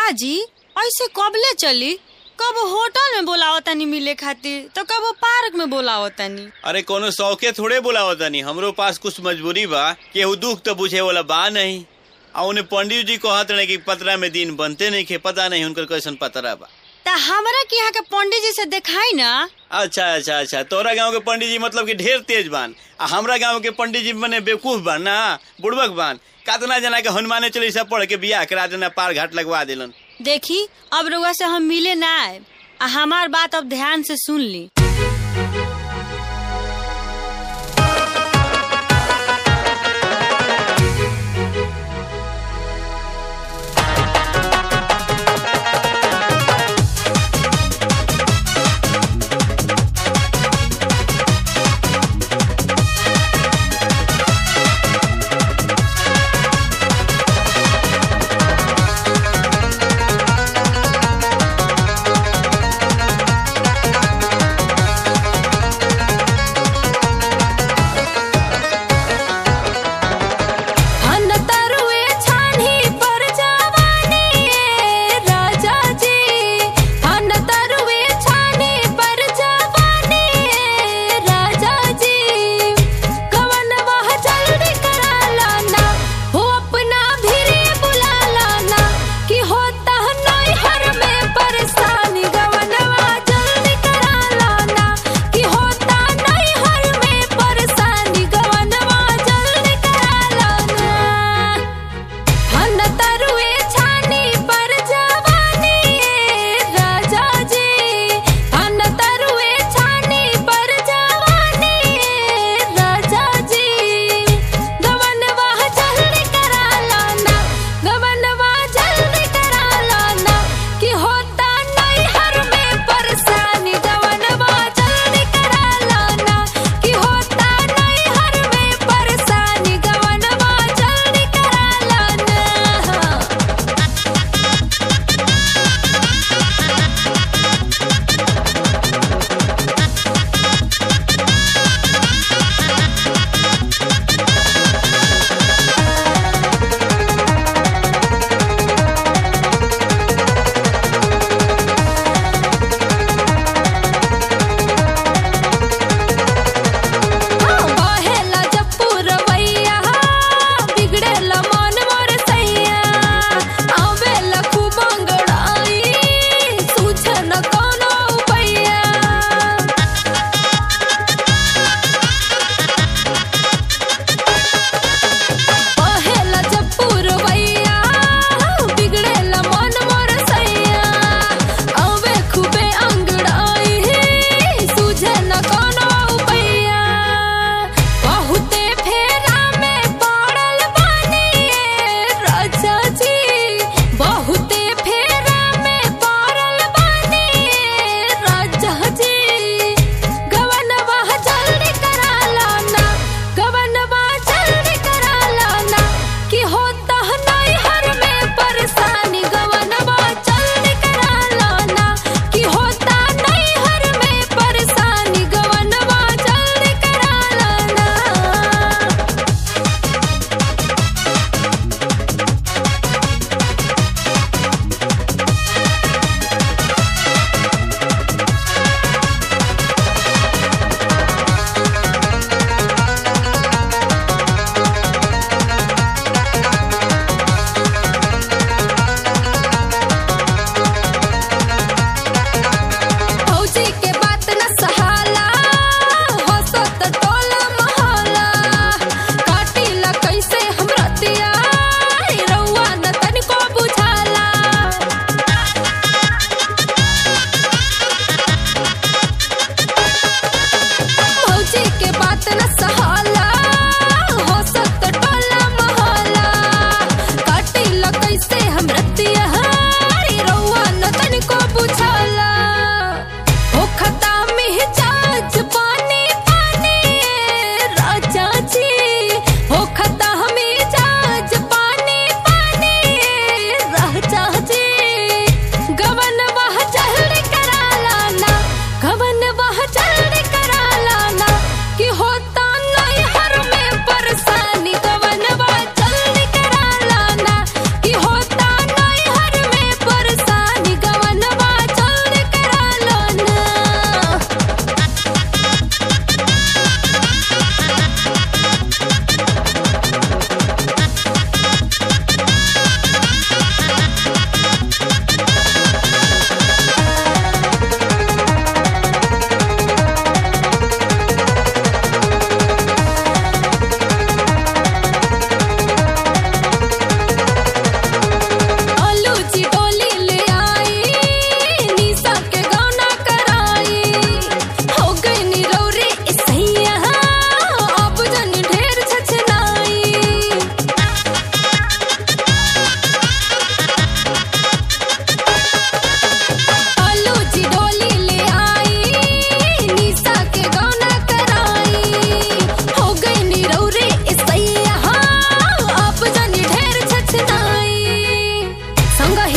काजी ऐसे कबले चली कब होटल में बोलावो तनी मिले खातिर तो कब पार्क में बोलावो तनी अरे कोनो शौके थोड़े बोलावत तनी हमरो पास कुछ मजबूरी बा केहू दुख तो बुझे वाला बा नहीं आ उन्हें पंडित जी कहत रहे कि पतरा में दिन बनते नहीं खे पता नहीं उनकर कैसन पतरा बा ता हमरा के यहाँ के पंडित जी से दिखाई ना अच्छा अच्छा अच्छा तोरा गांव के पंडित जी मतलब कि ढेर तेज बान आ हमरा गांव के पंडित जी मने बेवकूफ बान ना बुड़बक बान कातना जना के हनुमाने चालीसा पढ़ के बियाह करा देना पार घाट लगवा दिलन देखी अब रउआ से हम मिले ना आए आ हमार बात अब ध्यान से सुन ली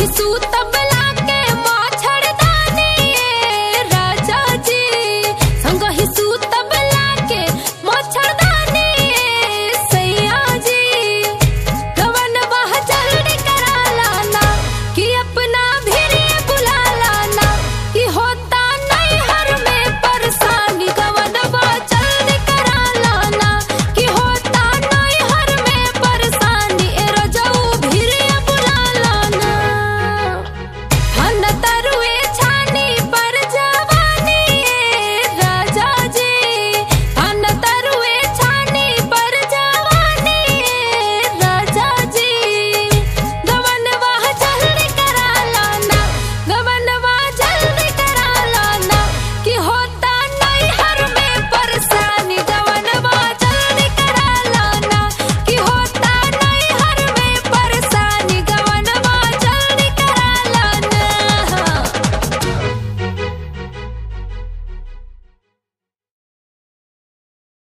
सूतब